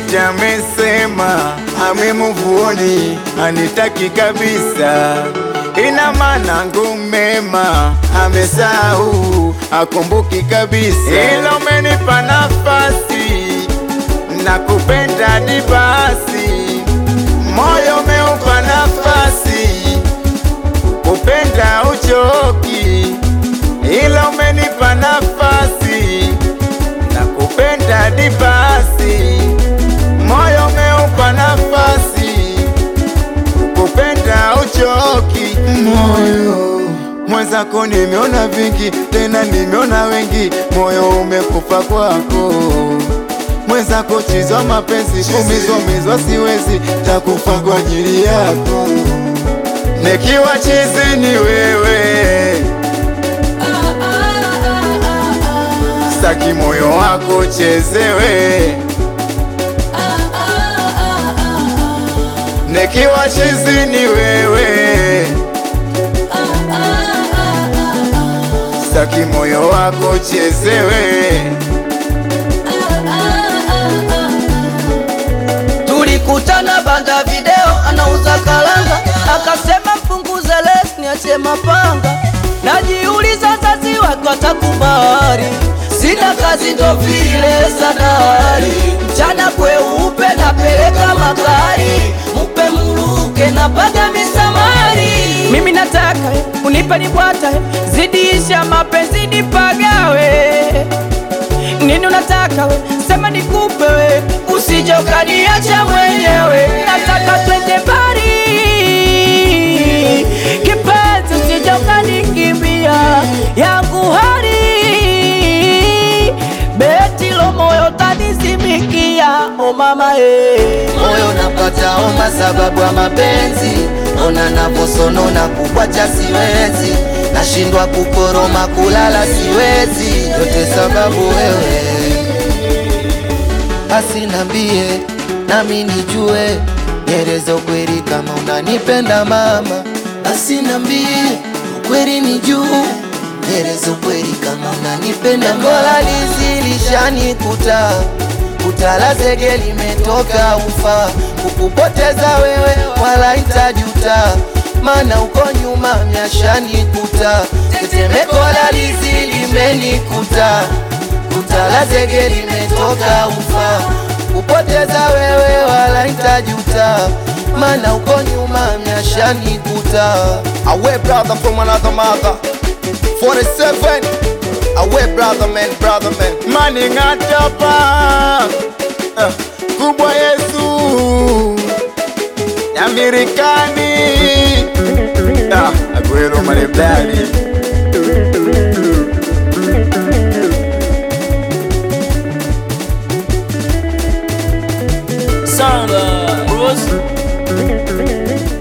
eti amesema amemuvuoni anitaki kabisa, ina maana ngumema amesahau akumbuki kabisa, ila umenipa nafasi na kupenda ni basi, moyo umeupa nafasi kupenda uchoki, ila umenipa nafasi na kupenda ni basi, moyo umeupa nafasi kupenda uchoki, moyo mwenzako nimeona vingi, tena nimeona wengi, moyo umekufa kwako mwenzako chizwa mapenzi, kumizwa mizwa siwezi, takufa kwa ajili yako, nikiwa chizi ni wewe, staki moyo wako chezewe, nikiwa chizi ni wewe, staki moyo wako chezewe. Tulikutana banda video, anauza kalanga, akasema mpunguze les niache mapanga. Najiuliza zazi wake watakubali, sina kazi ndo vile sadari. Mchana kweupe napeleka magari, mupe mruke na paga misamari. Mimi nataka unipe nibwata, zidisha mapenzi nipagawe nini unataka we, sema nikupe we, usije ukaniacha mwenyewe. Nataka twende mbali, kipenzi, usije ukanikimbia yangu hali beti lo moyo tanizimikia, o mama eh. moyo napata homa sababu ya mapenzi, ona navosonona kukwacha siwezi, nashindwa kukoroma kulala siwezi, yote sababu wewe. Basi nambie nami nijue, nieleze ukweli kama unanipenda mama. Basi nambie ukweli nijue, nieleze ukweli kama unanipenda Ngola lizi lishanikuta Kutala zege limetoka ufa, kukupoteza wewe wala itajuta, mana uko nyuma myashanikuta, tetemeko la lizi limenikuta. Kutala zege limetoka ufa, kupoteza wewe wala itajuta, mana uko nyuma myashanikuta. Away brother from another mother 47 Away brother man, brother man Mani ngatapa uh, Kubwa Yesu Amerikani ah, Aguero Marebdani Samba Rose